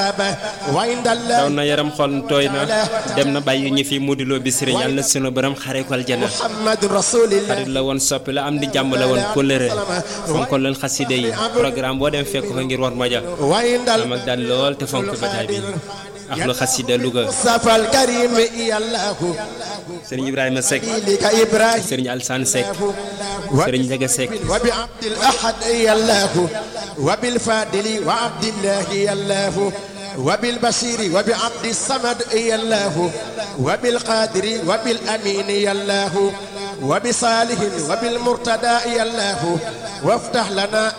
daw na yaram xol tooy na dem na bàyyi ñu fi mudiloo bisiri yàlla na sunu borom xare ko aljana xarit la woon soppi la am di jàmm la woon kóllëre fonkoon leen xaside yi programme boo dem fekk fa ngir war moja am ak daal lool te fonk bataay bi ak lu xasida Louga safal karim yàllaahu sëriñ Ibrahima Seck lika ibrahim sëriñ Alsaan Seck sëriñ Njaga Seck wa bi abdil ahad yàllaahu wa bil fadili wa abdillahi yàllaahu wa bil basiri wa bi abdi samad yàllaahu wa bil qadiri wa bil amini yàllaahu wa bi salihin wa bil murtada yàllaahu وافتح لنا